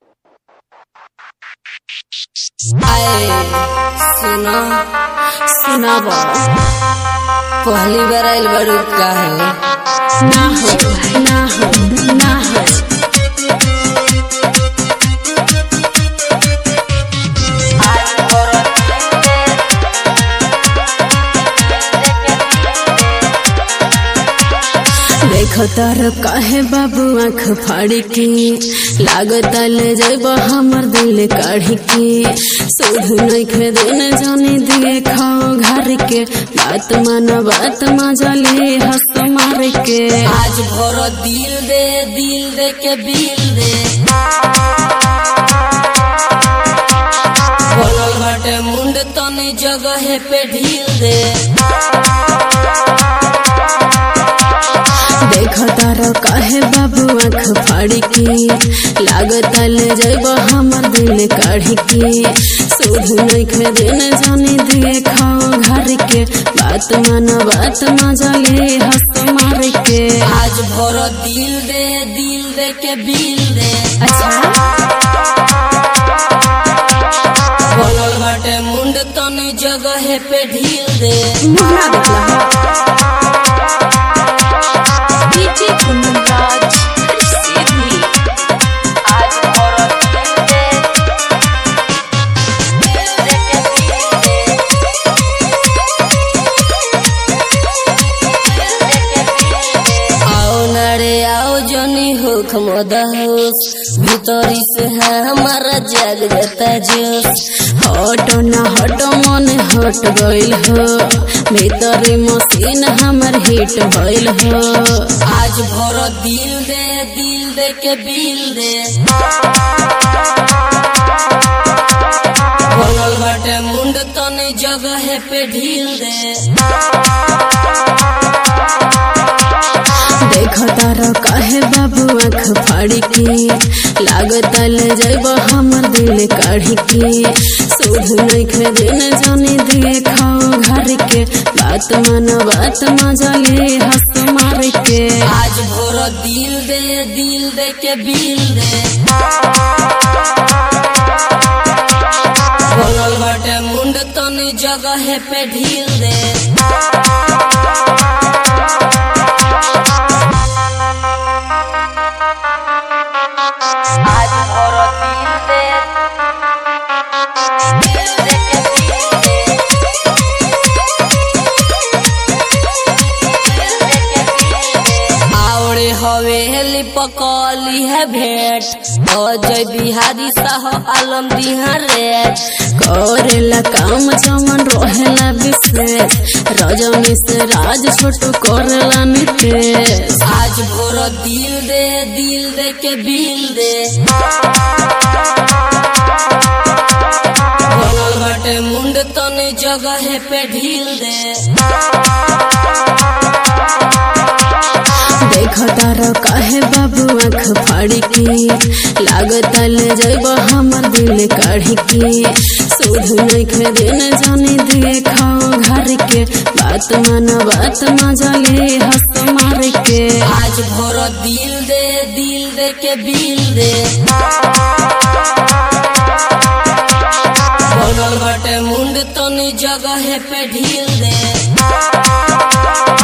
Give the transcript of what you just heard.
आए सुनो सुनाब पहली बार आइल बड़ू का है ना हो ना हो ना हो देखो तार काहे बाबू आँख फाड़ी के लागत ले जब हमर दिल काढ़ी के सोध नहीं खे देने जाने दिए खाओ घर के बात माना बात मजले हंस मार के आज भर दिल दे दिल दे के बिल दे बोलल बाटे मुंड तनी जगह पे ढील दे देखो तारो काहे बाबू आँख फाड़ी के लागत ले जब हमर दिल काढ़ी के सोध नहीं खे देने जाने दिए खाओ घर के बात माना बात मजले हंस मार के आज भर दिल दे दिल दे के बिल दे अच्छा बोलल बाटे मुंड तनी जगह पे ढील दे मुहरा देखला DJ Kunraj Sydney आज और दिल दे दिल दे के दिल दे दिल दे के दिल दे आओ नरे आओ जनी हो खमोदहोस भीतरी से है हमारा जाग जाता जोश हटो ना हटो मन हट गइल हो भीतरी मशीन हमर हिट भइल हो आज भर दिल दे दिल दे के बिल दे बोलल बाटे मुंड तनी जगह पे ढील दे देखो तारो काहे बाबू आँख फाड़ी के लागत ले जब हमर दिल काढ़ी के सोध नहीं खे देने जाने दिए खाओ घर के बात माना बात मजले हंस मार के आज भर दिल दे दिल दे के बिल दे बोलल बाटे मुंड तनी जगह पे ढील दे आज और दिल दे दिल दे के दिल दे दिल दे के दिल दे आवड़े हवेली पकौली है भेंट अजय बिहारी साह आलम दिहा रेट करेला काम जमन रहेला विशेष रजनी से राज छोटू करेला नितेश आज भोर दिल दे दिल दे के बिल दे बनल बाटे मुंड तनी जगह पे ढील दे देखो तारो काहे बाबू आँख फाड़ी के लागत ले जब हमर दिल काढ़ी के सोध नहीं खे देने जाने दिए खाओ घर के बात माना बात मजले हंस मार के आज भोर दिल दे दिल दे के बिल दे बनल बाटे मुंड तनी जगह पे ढील दे